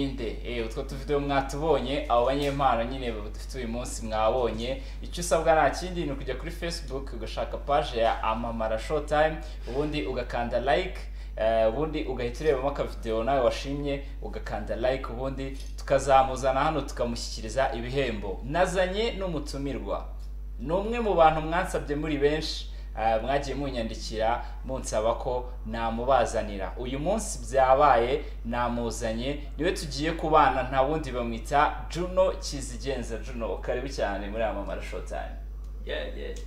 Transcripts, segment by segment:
yinde utwo tuvidewo mwatubonye abo banyempano nyine dufite uyu munsi mwabonye icyo usabwa nta kindi ni ukujya kuri facebook ugashaka paje ya amamara showtime ubundi ugakanda like eh, ubundi ugahita urebamo akavidewo nawe washimye ugakanda like ubundi tukazamuzana hano tukamushyikiriza ibihembo nazanye n'umutumirwa ni umwe mu bantu mwansabye muri benshi eh, mwagiye munyandikira munsaba ko namubazanira uyu munsi byabaye namuzanye niwe tugiye kubana nta wundi bamwita juno kizigenza juno karibu cyane muri amamara showtime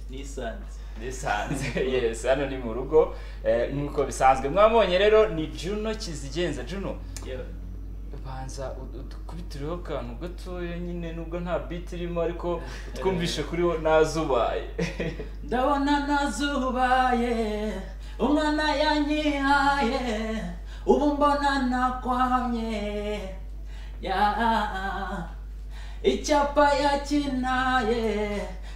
nisanze nisanze yes hano ni mu rugo eh, nk'uko bisanzwe mwabonye rero ni juno kizigenza juno banza udukubitireho akantu gatoya nyine nubwo nta biti irimo ariko twumvishe kuriho nazubaye ndabona nazubaye umwana yanyihaye ubu mbona nakwamye ya icyapa yakinaye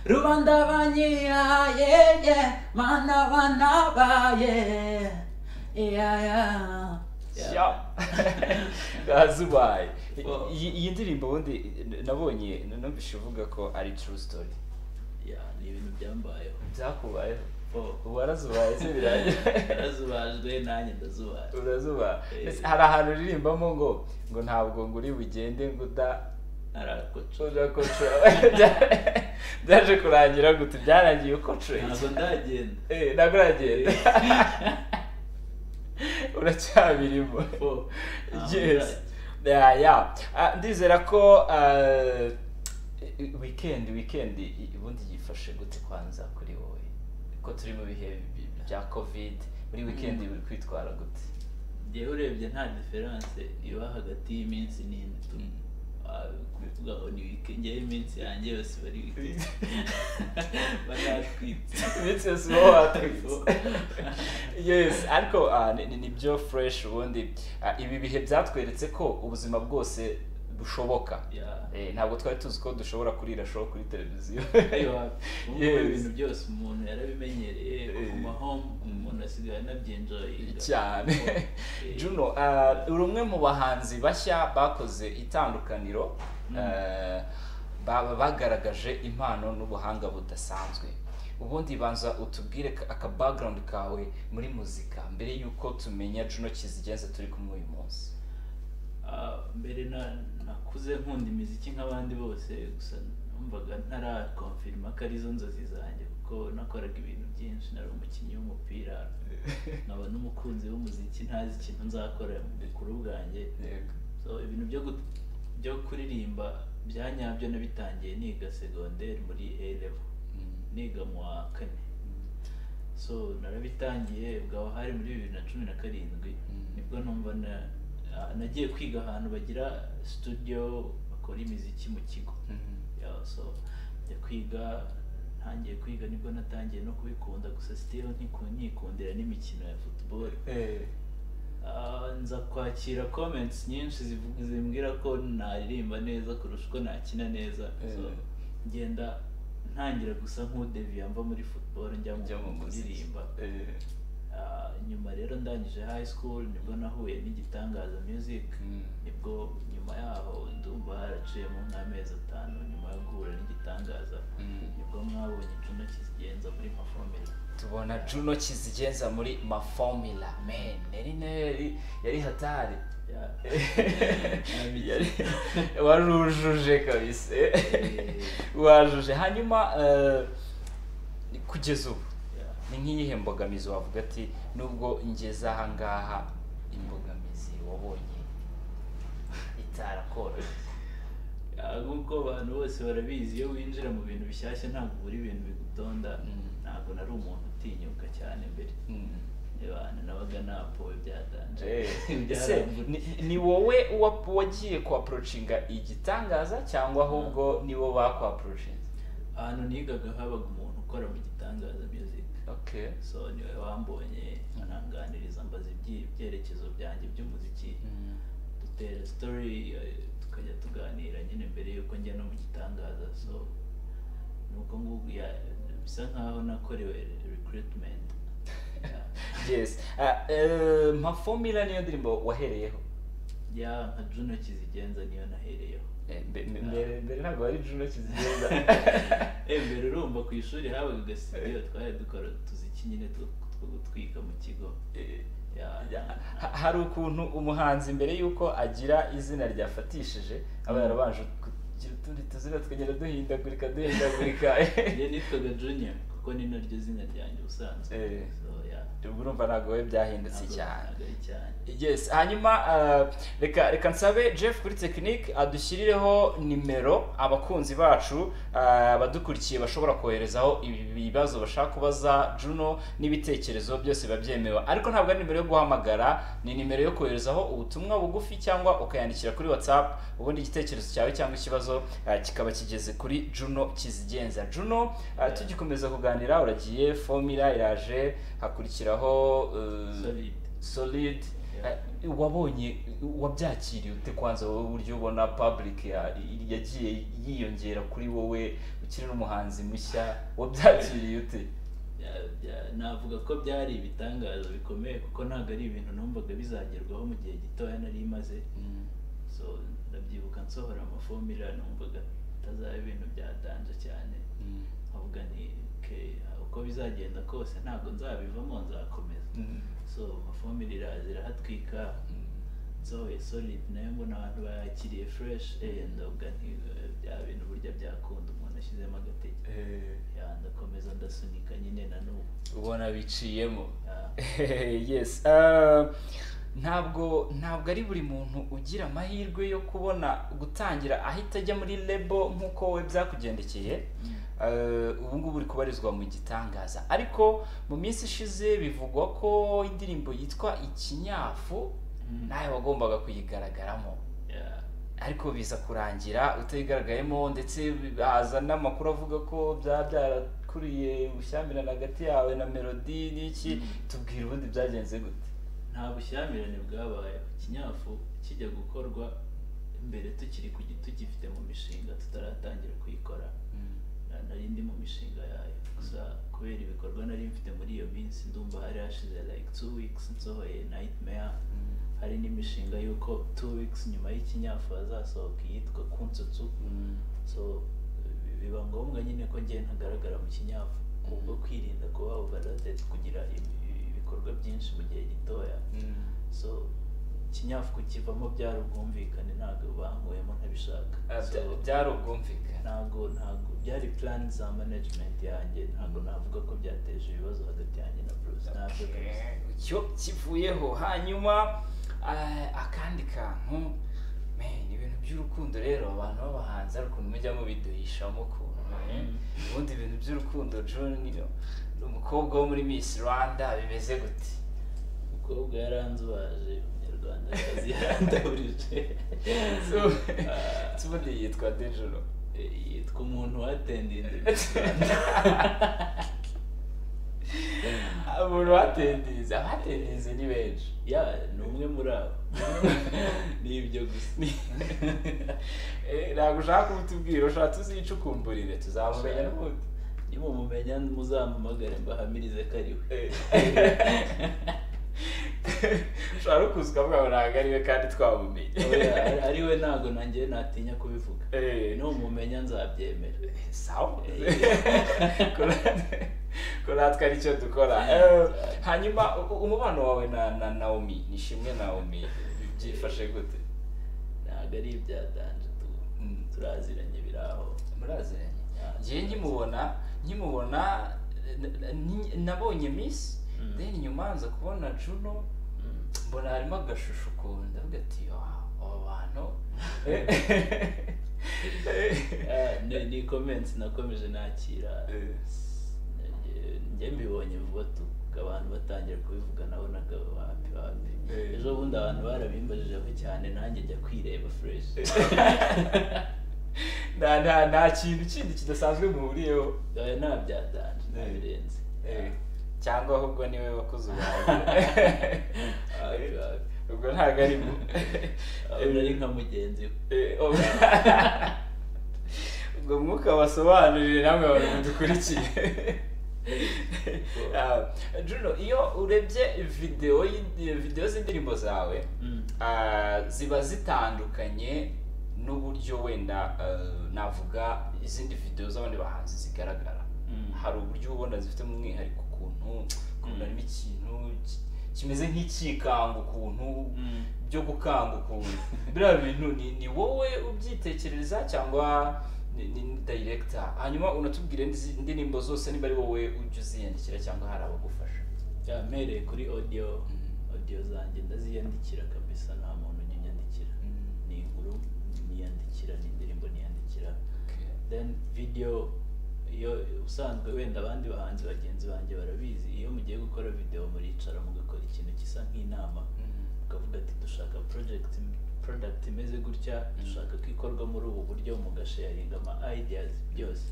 rubanda banyihaye ye mana banabaye ya ya Ya. nazubaye Wow. iyi iyi ndirimbo ubundi nabonye numvise uvuga ko ari true story ya ni ibintu byambayeho byakubayeho Oh. ubu warazubaye se birangiye narazubajwe nanjye ndazubajwe urazuba Eh. Ese hari ahantu uririmbamo ngo ngo ntabwo nguri bugende ngo uda narakoco udakoca byaje kurangira guta byarangiye ukocoye ntabwo ndagenda Eh, ntabwo uragenda uracyabirimo Oh, ntabwo yes ndagenda. ya ya Ah, ndizera ko ah, weekend weekend i- ubundi yifashe gute kwanza kuri wowe ko turi mu bihe bi- bya covid muri weekend Mm. buri kwitwara gute njyewe urebye nta diferanse iba hagati y'iminsi n'indi tu- ah, kuvuga ngo ni wikendi njyewe iminsi yanjye yose iba ari wikendi banatwitse iminsi yose uba watwitse yes ariko ah, ni- ni- nibyo fresh ubundi ah, ibi bihe byatweretse ko ubuzima bwose bushoboka Ya. Eh, ntabwo twari tuzi ko dushobora kurira show kuri televiziyo ubu Yes. ibintu byose umuntu yarabimenyereye ku Eh. mahome umuntu asigaye anabyinjoyinga cyane juno ah, uri umwe mu bahanzi bashya bakoze itandukaniro ah, ba- bagaragaje impano n'ubuhanga budasanzwe ubundi banza utubwire ka- aka background kawe muri muzika mbere y'uko tumenya juno kizigenza turi kumwe uyu munsi Ah, mbere na nakuze nkunda imiziki nk'abandi bose gusa numvaga ntarakonfirima ko arizo nzozi zanjye kuko nakoraga ibintu byinshi nari umukinnyi w'umupira nkaba n'umukunzi w'umuziki ntazi ikintu nzakora mu bukuru bwanjye so ibintu byo gut- byo kuririmba bya nyabyo nabitangiye niga segonderi muri A level Mm. niga mu wa kane so narabitangiye bwaba hari muri bibiri na cumi na karindwi Mm. nibwo numva na- ah, nagiye kwiga ahantu bagira studio bakora imiziki mu kigo Mm. Yeah, so njya kwiga ntangiye kwiga nibwo natangiye no kubikunda gusa still ntiku- nkikundira n'imikino ya football Eh. Ah, nza kwakira comments nyinshi zivuga zimbwira ko naririmba neza kurusha uko nakina neza so Eh. ngenda ntangira gusa nk'udeviya mva muri football njya Njya mu mu muziki. kuririmba Eh. Ah, nyuma rero ndangije high school nibwo nahuye n'igitangaza music Mm. nibwo nyuma yaho ndumva haraciyemo nk'amezi atanu nyuma yo guhura n'igitangaza Mm. nibwo mwabonye incuno kizigenza muri mafomero tubona juno kizigenza muri mafomila man yari yari yari hatari Yari- warujuje kabisa warujuje hanyuma eh, kugeza ubu ni nk'iyihe mbogamizi wavuga ati nubwo ngeze aha ngaha imbogamizi wabonye itarakoroshye Ah, nk'uko abantu bose barabizi iyo winjira mu bintu bishyashya ntabwo ubura ibintu bigutonda Mm. ntabwo nari umuntu utinyuka cyane mbere Mm. abantu nabaga napowe byadanje Eh, ese Byarambura. ni- ni wowe wa- wagiye kwaporocinga igitangaza cyangwa ahubwo ni bo bakwaporocinze ahantu nigaga habaga umuntu ukora mu gitangaza music okay so niwe wambonye ananganiriza ambaza iby'i- ibyerekezo byanjye by'umuziki Mm. dutera story eh, tukajya tuganira nyine mbere yuko njya no mu gitangaza so nuko ngubu ya- bisa nkaho nakorewe recruitment Yeah. yes Ah, eh, nka formula niyo ndirimbo wahereyeho ya nka juno kizigenza niyo nahereyeho Eh, mbe- mbe- mbere mbere ntabwo wari juno kizigenza Eh, mbere urumva ku ishuri habaga agasitidiyo twari dukora tuziki nyine two two gutwika mu kigo ya Ha- hari ukuntu umuhanzi mbere y'uko agira izina ryafatishije aba yarabanje kugira utundi tuzina tukagenda duhindagurika duhindagurika njye nitwaga junior kuko ni naryo zina ryanjye ubusanzwe Eh. so ya ubwo urumva ntabwo we byahindutse ntabwo- cyane ntabwo ari cyane yes hanyuma uh, reka reka nsabe jeff kuri tekinike adushyirireho nimero abakunzi bacu uh, abadukurikiye bashobora koherezaho ibi- ibibazo bashaka kubaza juno n'ibitekerezo byose biba byemewe ariko ntabwo ari nimero yo guhamagara ni nimero yo koherezaho ubutumwa bugufi cyangwa ukayandikira kuri whatsapp ubundi igitekerezo cyawe cyangwa ikibazo uh, kikaba kigeze kuri juno kizigenza juno uh, tugikomeza kuganira uragiye fomira iraje hakurikiraho uh, solide solid Yeah. Eh, wabonye wabyakiriye ute kwanza wowe uburyo ubona public ya- yagiye yiyongera kuri wowe ukiri n'umuhanzi mushya wabyakiriye ute Bya- bya- navuga ko byari ibitangazo bikomeye kuko ntabwo ari ibintu numvaga bizagerwaho mu gihe gitoya nari maze so ndabyibuka nsohora amafomira numvaga bitazaba ibintu byadanje cyane nkavuga ni okay, uko bizagenda kose ntabwo nzabivamo nzakomeza so amafomira iraza irahatwika nsohoye solid nayo mbona abantu bayakiriye fresh eh, ndavuga nti eh, bya bintu burya byakunda umuntu ashyizemo agatege Eh, Ya, ndakomeza ndasunika nyine na n'ubu ubona biciyemo Ya. yes uh, ntabwo ntabwo ari buri muntu ugira amahirwe yo kubona gutangira ahita ajya muri lebo nk'uko we byakugendekeye Eh, ubu ngubu uri kubarizwa mu gitangaza ariko mu minsi ishize bivugwa ko indirimbo yitwa ikinyafu Mm. nawe wagombaga kuyigaragaramo Ya. ariko biza kurangira utayigaragayemo ndetse haza n'amakuru avuga ko byaba byarakuriye ubushyamirane hagati yawe na melodi n'iki Mm. tubwira ubundi byagenze gute nta bushyamirane bwabayeho kinyafu kijya gukorwa mbere tukiri ku gi- tugifite mu mishinga tutaratangira kuyikora Na- nari ndi mu mishinga yayo gusa kubera ibikorwa nari mfite muri iyo minsi ndumva hari hashize like two weeks nsohoye nightmare hari n'imishinga y'uko two weeks nyuma y'ikinyafu hazasohoka iyitwa kunsutsu so bi- biba ngombwa nyine ko njye ntagaragara mu kinyafu kubwo kwirinda kuba overloaded kugira ibi- ibikorwa byinshi mu gihe gitoya so kinyafu kukivamo byari ubwumvikane ntabwo bankuyemo ntabishaka Ah, So, bya- byari ubwumvikane ntabwo ntabwo byari plan za management yanjye ntabwo navuga ko byateje ibibazo hagati yanjye na Bruce ntabyo kabisa cyo kivuyeho hanyuma eh, akandi kantu man, ibintu by'urukundo rero abantu b'abahanzi hari ukuntu mujya mubiduhishamo ukuntu eh. ubundi ibintu by'urukundo John ni umukobwa wo muri Miss Rwanda bimeze gute umukobwa yaranzubaje umunyarwanda kazi yarandaburije So- Ah, Ese ubundi yitwa Dejoro yitwa umuntu watendinze umuntu batendize abatendize ni benshi ya ni umwe muri abo ni ibyo gusa Eh, ntabwo ushaka kubitubwira ushaka tuzicukumburire tuzamumenya n'ubundi nimumumenya muzampamagare mbahamirize ko ari we ushobora no kuza ukavuga ngo ntabwo ari we kandi twabumenye Oya, ari- ari we ntabwo nanjye natinya kubivuga Eh, numumenya nzabyemera sawa Eh. ko natwe ari cyo dukora Eh, hanyuma u- u- umubano wawe na na naomi ni ishimwe naomi byifashe gute ntabwo ari ibyadanje tu Mm. turaziranye biraho muraziranye Yeah. ngewe nkimubona nkimubona eh, na- ni- nabonye miss Mm. then nyuma nza kubona juno Mm. mbona harimo agashusho ukuntu ndavuga ati "Wow, aba bantu Eh. Ah, ni- ni comments nakomeje nakira Eh. Eh, njye mbibonye vuba tu abantu batangira kubivuga nabonaga wapi wapi Eh. ejo bundi abantu barabimbajijeho cyane nanjye njya kwireba fresh nta nta nta kintu kindi kidasanzwe muhuriyeho oya ntabyadanje ntabirenze Eh, cyangwa ahubwo niwe wakoze wapi ubuhanzi wapi ubwo ntabwo ari mu abona ari nka mugenzi we Eh, oh. ubwo mwuka wasobanurire namwe abantu mudukurikiye Ah, Juno iyo urebye videwo y'indi- videwo z'indirimbo zawe Mm. ah, ziba zitandukanye n'uburyo wenda ah, navuga izindi videwo z'abandi bahanzi zigaragara Mm. hari uburyo ubona zifitemo umwihariko ukuntu ukuntu harimo ikintu ki- kimeze nk'icyikanga ukuntu Mm. byo gukanga ukuntu biriya bintu ni, ni wowe ubyitekereza cyangwa ni, ni ni director hanyuma unatubwire n'izi indirimbo zose niba ari wowe ujya uziyandikira cyangwa hari abagufasha Ya, mpereye kuri audio audio zanjye ndaziyandikira kabisa nta muntu unyandikira ni inkuru niyandikira ni indirimbo niyandikira then video iyo usanzwe wenda abandi bahanzi bagenzi banjye barabizi iyo mugiye gukora video muricara mugakora ikintu gisa nk'inama ukavuga ati dushaka project product imeze gutya dushaka ko ikorwa muri ubu buryo mugasharinga ama ideas byose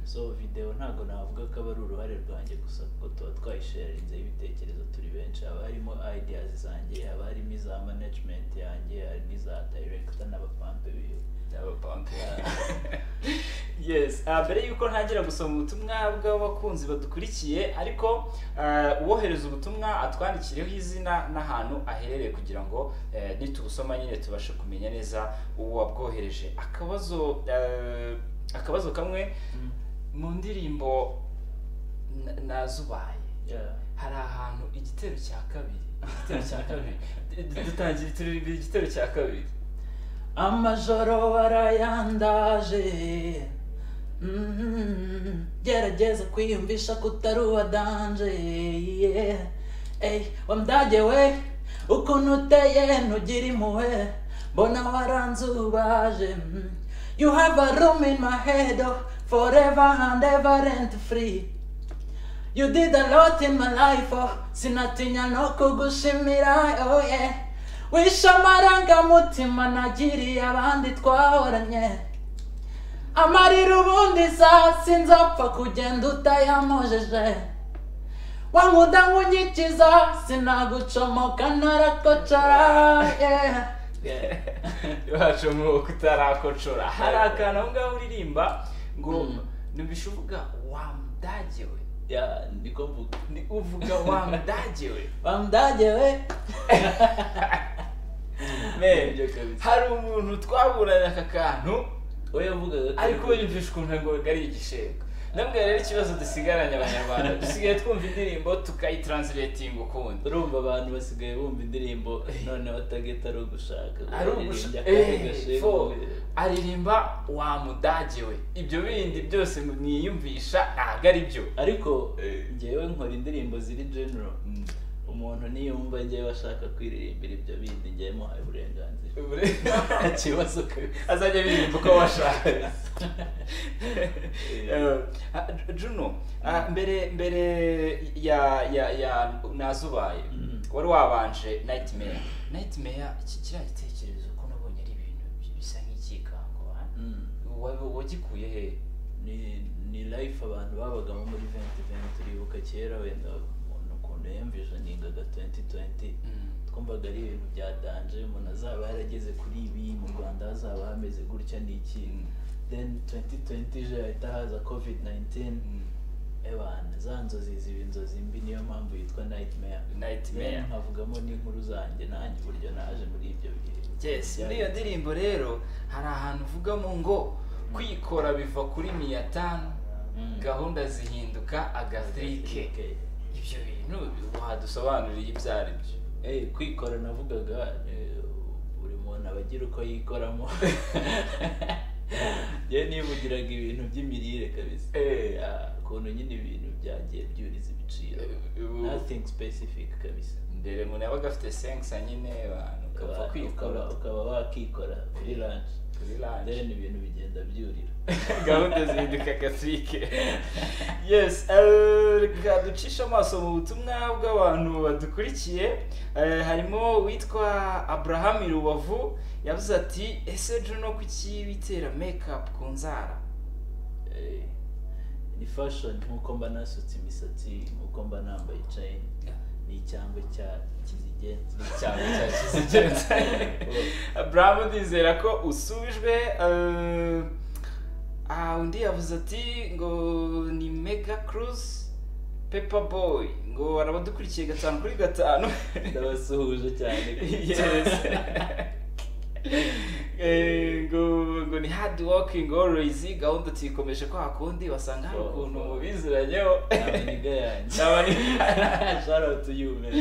so video ntabwo navuga ko aba ari uruhare rwanjye gusa kuko tuba twayisharinzeho ibitekerezo turi benshi haba harimo ideas zanjye haba harimo iza management yanjye hari n'iza director n'abapampe biwe yes ah, mbere yuko ntangira gusoma ubutumwa bw'abakunzi badukurikiye ariko ah, uwohereza ubutumwa atwandikiriho izina n'ahantu aherereye kugira ngo eh, nitubusoma nyine tubashe kumenya neza uwo wabwohereje akabazo eh, akabazo kamwe mu ndirimbo na- nazubaye yeah. hari ahantu igitero cya kabiri igitero cya kabiri dutangira turirimba igitero cya kabiri amajoro warayandaje Mhm. gerageza kwiyumvisha ko utari uwa danje yeah. Ey, wa mdage we ukuntu uteye ntugira impuhwe mbona waranzubaje Mhm. you have a room in my head oh, forever and ever rent free You did a lot in my life, oh Sinatinya no kugushimira, oh yeah Wishe amarangamutima nagiriye abandi twahoranye Amarira ubundi sa sinzapfa kugenda utayamojeje Wankuda nkunyikiza sinagucomoka narakocara, yeah iwacu nk'uko utarakocora hari akantu aho ngaho uririmba ngo numvise uvuga wa mudage we Ya, niko mvuga Ni- uvuga wa mudage we Bamdage we Men, Nibyo kabisa. hari umuntu twaburanye aka kantu We yavugaga ariko we yumvisha ukuntu ngo ari igishenga namwe rero ikibazo dusigaranye abanyarwanda dusigaye twumva indirimbo tukayitranslating ukundi urumva abantu basigaye bumva indirimbo noneho tageta ari ugushaka ari Aririmba ugusha kandi Eh, gashega fo imbere. aririmba wa mudage we ibyo bindi byose mwiyumvisha ntabwo ari byo ariko Eh. ngewe nkora indirimbo ziri general umuntu niyumva ngewe ashaka kwiririmbira ibyo bindi ngewe muhaye uburenganzira nta kibazo kabisa azajya birimba uko bashaka Eh, ah, juno ah, mbere mbere ya ya ya nazubaye Mm. wari wabanje nightmare nightmare iki kiriya gitekerezo ko nabonye ari ibintu bisa nk'icyikango ah? Mm. Wa- wagikuye he ni ni life abantu babagamo muri 2020 turibuka kera wenda umuntu ukuntu yamvisioningaga 2020 twumvaga ari ibintu bya danje umuntu azaba yarageze kuri ibi mu rwanda hazaba hameze gutya n'iki then 2020 ije hahita haza covid 19 ebana za nzozi ziba inzozi mbi niyo mpamvu yitwa nightmare Nightmare. Then nkavugamo n'inkuru zanjye nanjye uburyo naje muri ibyo bihe yes muri iyo Yeah. ndirimbo rero hari ahantu uvugamo ngo kwikora biva kuri miya tanu Mm. gahunda zihinduka agatirike ibyo bintu wadusobanuriye ibyo ari byo Eh, kwikora navugaga eh, buri muntu aba agira uko yikoramo njyewe nivugiraga ibintu by'imirire kabisa Eh. Ah, ukuntu nyine ibintu byagiye byuriza ibiciro Eh, ubu- nothing specific kabisa mbere umuntu yabaga afite senkisa nyine abantu ukapfa Ukaba- kwikora ukaba- ukaba wakikora kuri ranch kuri ranje then ibintu bigenda byurira gahunda zihinduka agatirike yes eh, reka ducishe amaso mu butumwa bw'abantu badukurikiye Eh, harimo uwitwa abraham rubavu yavuze ati ese juno kuki bitera makeup ku nzara Eh, ni fashion nk'uko mba nasutse imisatsi nk'uko mba nambaye chain ni icyangwe cya kizigenza cyane cya kizigenza abraham ndizera ko usubijwe eh, ah, undi yavuze ati ngo ni mega cruise pepa boy ngo barabadukurikiye gatanu kuri gatanu ndabasuhuje cyane yes Eh, ngo ngo ni hard working always gahunda tuyikomeje kwa kundi basanga hari ukuntu mubiziranyeho amaniga yanjye N'abaniga. shout to you man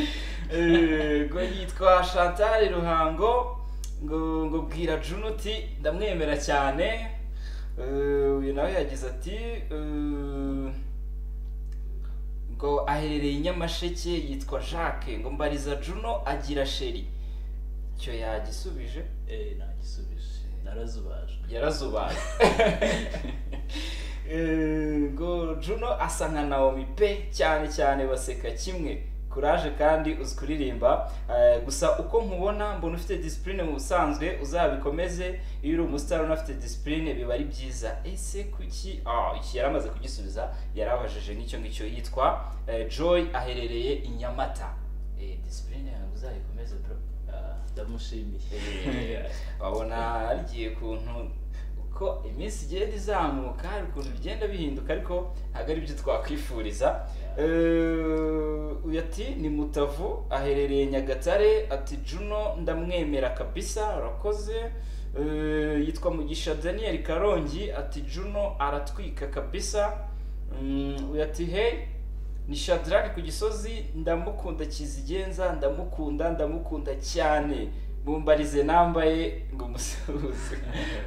Eh, ngo yitwa chantal ruhango ngo ngo bwira Juno uti ndamwemera cyane Eh, uyu nawe yagize ati eh, ngo aherereye i nyamasheke yitwa jacques ngo mbariza Juno agira sheri icyo yagisubije eh ntagisubije narazubajwe yarazubaye Eh, ngo Juno asa nka Naomi pe cyane cyane baseka kimwe kuraje kandi uzi kuririmba Eh, gusa uko nkubona mbona ufite disipurine mu busanzwe uzabikomeze iyo uri umusitari unafite disipurine biba ari byiza ese kuki Ah, iki yari amaze kugisubiza yarabajije n'icyo ngicyo yitwa eh, Joy aherereye i Nyamata Eh, disipurine yawe uzayikomeze bro Ah, ndamushimiye babona rigiye kuntu uko iminsi igenda izamuka hari ukuntu bigenda bihinduka ariko ntabwo ari byo twakwifuriza Eh, uyu ati ni mutavu aherereye nyagatare ati juno ndamwemera kabisa arakoze Eh, yitwa mugisha daniel karongi ati juno aratwika kabisa Mm, uyu ati hey ni shadrack ku gisozi ndamukunda kizigenza ndamukunda ndamukunda cyane mumbarize nambaye ngo umusuhuze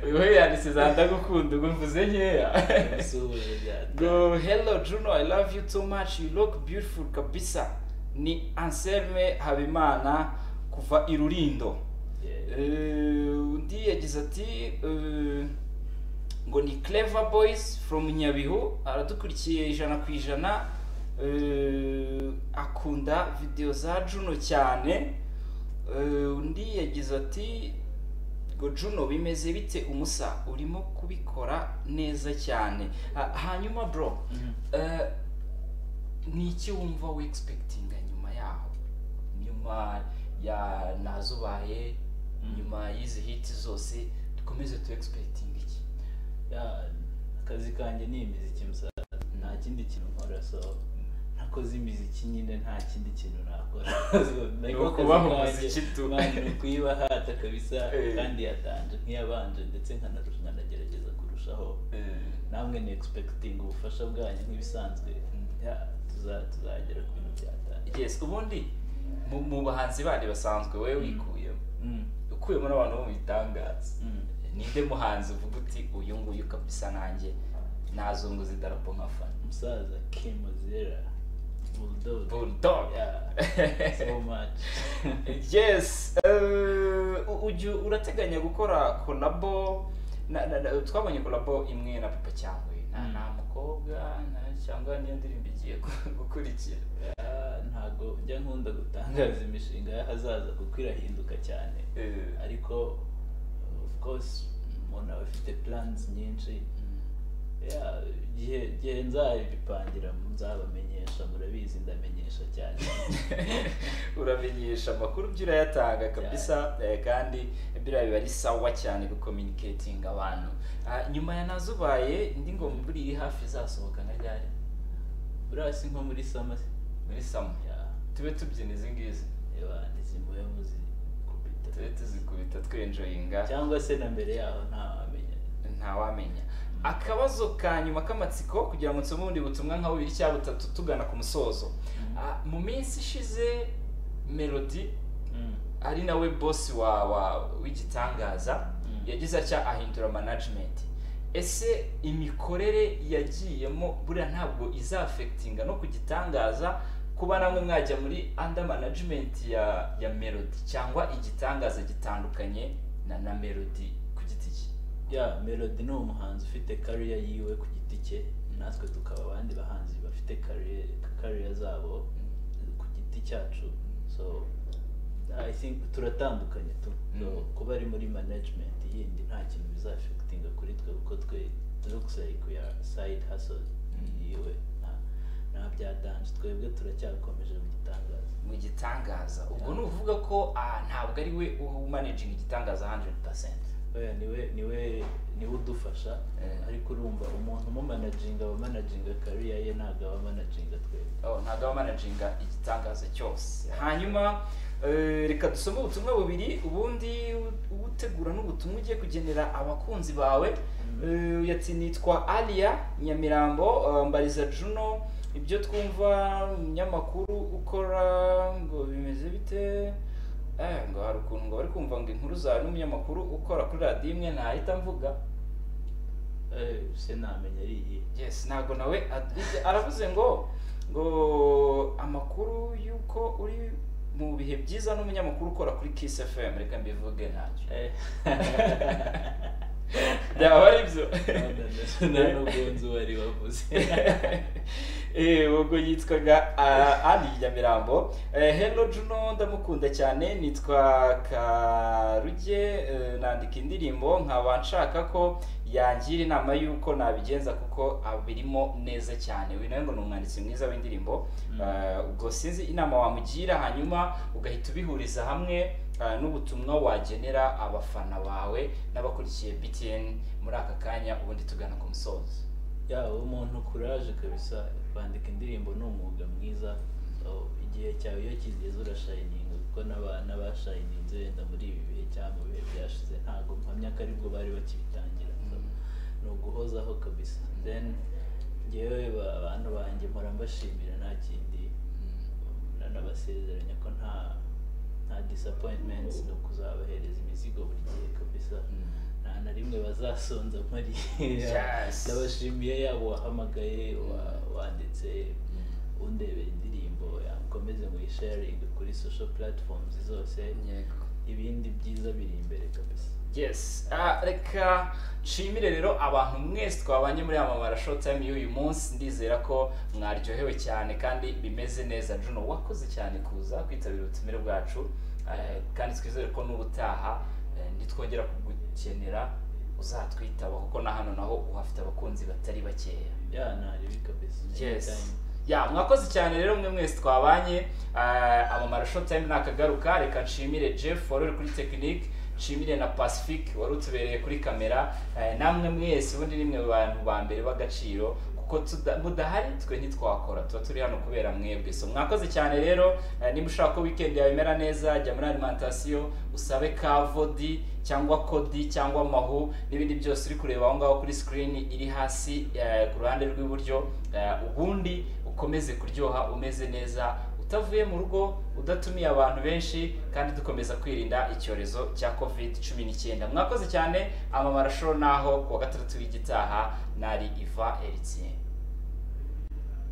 uyu we yanditse za ndagukunda ngo mvuze nkeya ndamusuhuje cyane ngo hello juno i love you too much you look beautiful kabisa ni anselme habimana kuva i rurindo Yeah. Eh, undi yagize ati eh, ngo ni clever boys from nyabihu aradukurikiye ijana ku ijana eh, akunda video za juno cyane Eh, undi yagize ati ngo juno bimeze bite umusa urimo kubikora neza cyane Ha- hanyuma bro Mhm. eh, ni iki wumva wexpectinga nyuma yaho nyuma ya nazubaye Mm. nyuma y'izi hiti zose dukomeze tu expecting iki Ya, akazi kanjye ni imiziki musaza nta kindi kintu nkora so nakoze imiziki nyine nta kindi kintu nakora So, nako Ni akazi ukubaha kanjye, umuziki tu. Imana ni ukuyibahata kabisa Eh. kandi yatanje nk'iyabanje ndetse nkanaru- nkanagerageza kurushaho namwe ni expecting ubufasha bwanyu nk'ibisanzwe Ya, tuza- tuzagera ku bintu byatanje yes ubundi mu, mu bahanzi bandi basanzwe wowe wikuyemo Mm, ukuyemo n'abantu bo mu bitangaza mm. ninde muhanzi uvuga uti uyu nguyu kabisa nanjye nazunguza idarapo nka fana umusaza kimozera bulldog bulldog Yeah, so much yes eh, u- ujya urateganya gukora kolabo na, na, na, twabonye kolabo imwe na papa cyangwa nta Mm. nta mukobwa nta cyangwa niyo ndirimbo igiye gu- gukurikira Ah, ntago njya nkunda gutangaza imishinga y'ahazaza kuko irahinduka cyane Eh, ariko of course umuntu aba afite plans nyinshi Yeah, igihe igihe nzabipangira nzabamenyesha murabizi ndamenyesha cyane uramenyesha amakuru byo urayatanga kabisa eh, kandi biriya biba ari sawa cyane gucommunicating abantu Ah, nyuma ya nazubaye indi ngoma buri iri hafi izasohoka nka ryari urasi nko muri sama muri samu Yeah, tube tubyina izi ngizi eba ntizimuye muzikubita tube tuzikubita twenjoyinga cyangwa se na mbere yaho ntawamenya ntawamenya akabazo ka nyuma k'amatsiko kugira ngo nsome ubundi butumwa nka bubiri cyangwa butatu tugana ku musozo Mhm. Ah, mu minsi ishize melody Mm. ari nawe bosi wa wa w'igitangaza Mm. yagize atya ahindura management ese imikorere yagiyemo buriya ntabwo izafekitinga no ku gitangaza kuba namwe mwajya muri under management ya ya melody cyangwa igitangaza gitandukanye na na melody ku giti cye ya melody ni umuhanzi ufite kariya yiwe ku giti cye natwe tukaba abandi bahanzi bafite kariya zabo ku giti cyacu so i think turatandukanye tu so, Mm. kuba ari muri management yindi nta kintu bizafekitinga kuri twe kuko twe looks like we are side hustle Mm. yiwe nta- nta byatanje twebwe turacyakomeje mu gitangaza mu gitangaza ubwo ni uvuga ko ah, ntabwo ari we uba umanaging igitangaza 100% oya niwe niwe niwe udufasha Eh. ariko urumva umuntu umumanajinga aba manajinga kariya ye ntabwo aba manajinga twebwe Oh, ntabwo aba manajinga igitangaza cyose hanyuma eh, reka dusome ubutumwa bubiri ubundi ubutegura n'ubutumwa ugiye kugenera abakunzi bawe Eh, yati nitwa aliya nyamirambo eh, mbariza juno ibyo twumva umunyamakuru ukora ngo bimeze bite Eh, ngo hari ukuntu ngo bari kumva ngo inkuru zawe n'umunyamakuru ukora kuri radiyo imwe ntahita mvuga Eh, se namenya ari iyihe yes ntabwo nawe ad- aravuze ngo ngo amakuru y'uko uri mu bihe byiza n'umunyamakuru ukora kuri kiss fm reka mbivuge ntacyo Eh. byaba ari byo nta n'ubwunzi wari wavuze Eh, ubwo yitwaga ah, Ali Nyamirambo Eh, Hello Juno ndamukunda cyane nitwa Karuge eh, nandika indirimbo nkaba nshaka ko yangira inama y'uko nabigenza kuko abirimo neza cyane uyu nawe ngo ni umwanditsi mwiza w'indirimbo Mm. Eh, ubwo sinzi inama wamugira hanyuma ugahita ubihuriza hamwe eh, n'ubutumwa wagenera abafana bawe n'abakurikiye BTN muri aka kanya ubundi tugana ku musozo yaba umuntu kuraje kabisa kwandika indirimbo ni umwuga mwiza so, igihe cyawe iyo kigeze urashayininga kuko n'aba- n'abashayininze wenda muri ibi bihe cyangwa mu bihe byashize ntabwo mpamya ko aribwo bari bakibitangira So, ni uguhozaho kabisa then ngewe ba- abantu banjye mpora mbashimira nta kindi nanabasezeranya ko nta nta disappointments ni ukuzabahereza imizigo buri gihe kabisa nta na rimwe bazasonza muri Yes. ndabashimiye yabo wahamagaye wa- wanditse undebera indirimbo yakomeze muyisharinge kuri social platforms zose Yego. ibindi byiza biri imbere kabisa yes Ah, reka nshimire rero abantu mwese twabanye muri amabara showtime y'uyu munsi ndizera ko mwaryohewe cyane kandi bimeze neza juno wakoze cyane kuza kwitabira ubutumire bwacu Eh, kandi twizere ko n'ubutaha eh, nitwongera kugukenera uzatwitaba kuko na hano naho uhafite abakunzi batari bakeya ya ntaribi kabisa yes Anytime. ya mwakoze cyane rero mwe mwese twabanye Ah, amamara show time nakagaruka reka nshimire jeff wari uri kuri tekinike nshimire na pacific wari utubereye kuri kamera Eh, namwe mwese ubundi nimwe mu bantu ba mbere b'agaciro kuko tuda- mudahari twe ntitwakora tuba turi hano kubera mwebwe so mwakoze cyane rero Eh, niba ushaka ko weekend yawe imera neza jya muri alimentation usabe kavodi cyangwa kodi cyangwa mahu n'ibindi byose uri kureba aho ngaho kuri screen iri hasi eh, ku ruhande rw'iburyo Eh, ubundi ukomeze kuryoha umeze neza utavuye mu rugo udatumiye abantu benshi kandi dukomeza kwirinda icyorezo cya covid cumi n'icyenda mwakoze cyane amamarasho naho ku wa gatandatu w'igitaha nari iva eritien